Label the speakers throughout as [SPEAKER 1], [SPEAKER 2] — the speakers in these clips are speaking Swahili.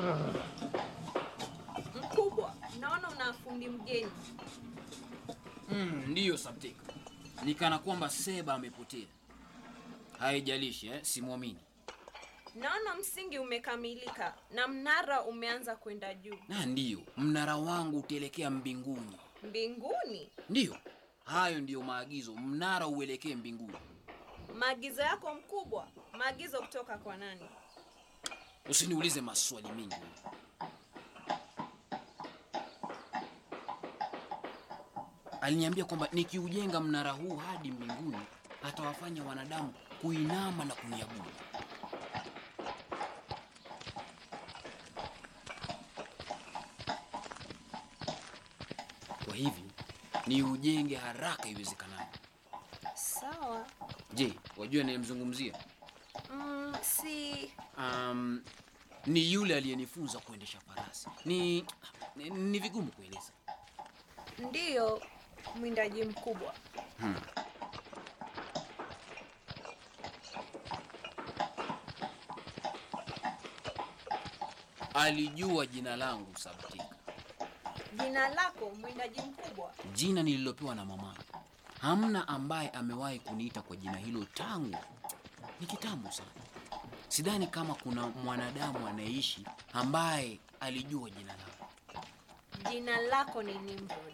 [SPEAKER 1] Mkubwa, naona una fundi mgeni.
[SPEAKER 2] Mm, ndiyo Sabtika, nikana kwamba Seba amepotea. Haijalishi eh, simwamini.
[SPEAKER 1] Naona msingi umekamilika na mnara umeanza kwenda juu.
[SPEAKER 2] Na ndiyo mnara wangu utaelekea mbinguni.
[SPEAKER 1] Mbinguni?
[SPEAKER 2] Ndiyo, hayo ndiyo maagizo, mnara uelekee mbinguni.
[SPEAKER 1] Maagizo yako mkubwa? Maagizo kutoka kwa nani?
[SPEAKER 2] Usiniulize maswali mengi. Aliniambia kwamba nikiujenga mnara huu hadi mbinguni atawafanya wanadamu kuinama na kuniabudu. Kwa hivyo ni ujenge haraka iwezekanavyo.
[SPEAKER 1] Sawa.
[SPEAKER 2] Je, wajua anayemzungumzia?
[SPEAKER 1] Mm, si
[SPEAKER 2] Um, ni yule aliyenifunza kuendesha farasi. Ni, ni, ni vigumu kueleza.
[SPEAKER 1] ndiyo mwindaji mkubwa.
[SPEAKER 2] Alijua jina langu Sabtika,
[SPEAKER 1] Jina lako mwindaji mkubwa?
[SPEAKER 2] jina nililopewa na mama. Hamna ambaye amewahi kuniita kwa jina hilo tangu ni kitambo sana. Sidhani kama kuna mwanadamu anayeishi ambaye alijua jina langu.
[SPEAKER 1] Jina lako ni Nimrod.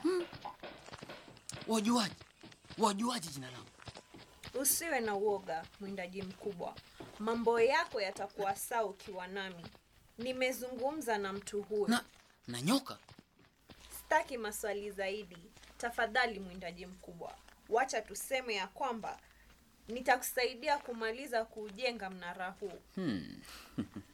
[SPEAKER 2] Wajuaje? Wajuaje jina langu?
[SPEAKER 1] Usiwe na uoga mwindaji mkubwa, mambo yako yatakuwa sawa ukiwa nami. Nimezungumza na mtu huyo.
[SPEAKER 2] Na na nyoka?
[SPEAKER 1] Sitaki maswali zaidi, tafadhali mwindaji mkubwa, wacha tuseme ya kwamba nitakusaidia kumaliza kuujenga mnara huu.
[SPEAKER 2] Hmm.